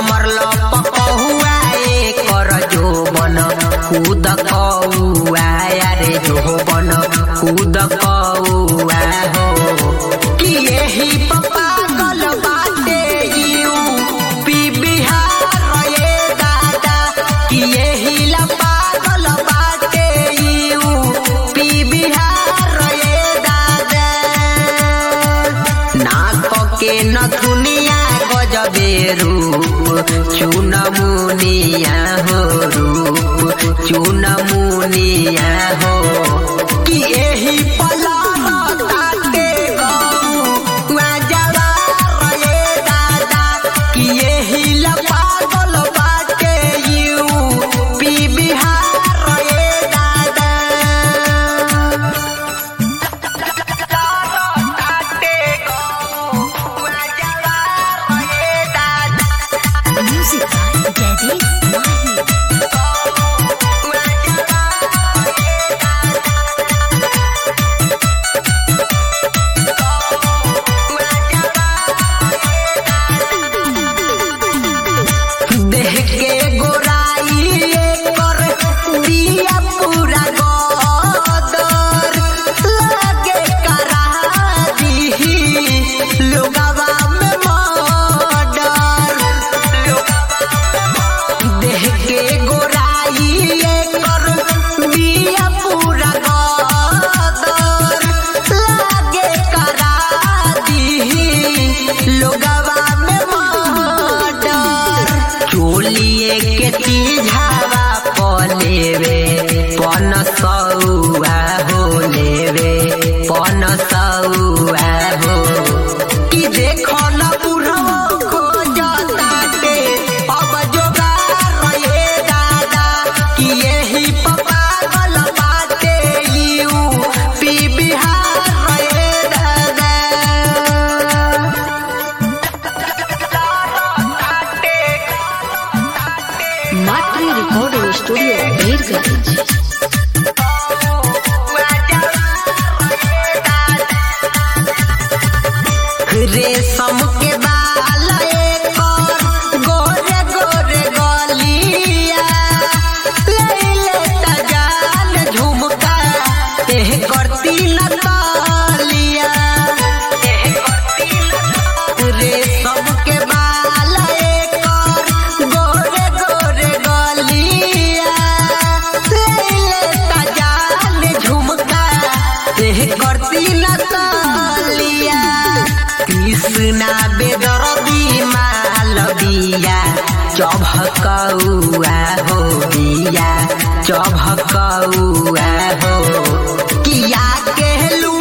कमर लपकहुआ एकर जोबन खुद कौआ रे जोबन खुद कौआ हो कि यही पागल बाटे यू पी बिहार ये दादा कि यही ला पागल बाटे यू पी बिहार ये दादा नाक के नथुनिया गजबे रूप चुन मुनिया हो रूप चुन मुनिया हो कि एही पलार ताटे गौआ जवार ये दादा कि एही ला पागल बाटे यू पी बिहार ये दादा Music by Daddy Mahi. देह के गोराई कर दिया पूरा गदर लगे करा दी लोगवा में मर्डर देह के गोराई कर दिया पूरा गदर लगे करा दी लोगवा में मर्डर चोलिए के तीझावा पलेवे पन सौआ हो लेवे पन सौआ हो कि देखो न बुढ़ो खोजताटे अब जोगार ये दादा कि यही पागल बाटे यू पी बिहार ये दादा Matri Recording Studio, Birganj. रेशम के बाल एकर गोरे गोरे गलिया लैले तजाल झुमका एह करती न तालिया रेशम के बाल एकर गोरे गोरे गलिया लैले तजाल झुमका एह करती न तालिया कृष्णा बेदरदी मालविया चभकौआ हो बिया चभकौआ हो किया के लू